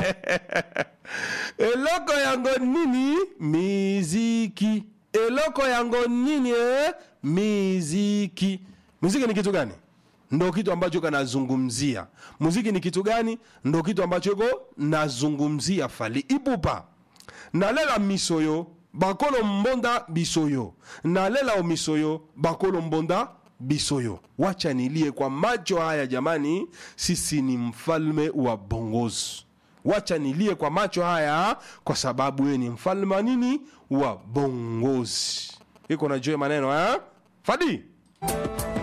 eloko yango nini miziki eloko yango nini eh? miziki muziki ni kitu gani ndo kitu ambacho kanazungumzia muziki ni kitu gani ndo kitu ambacho iko nazungumzia fali ipupa nalela misoyo bakolo mbonda bisoyo nalela omisoyo bakolo mbonda bisoyo wacha nilie kwa macho haya jamani sisi ni mfalme wa bongozi wacha nilie kwa macho haya kwa sababu yeye ni mfalme wa nini wa bongozi iko najua maneno ha? fadi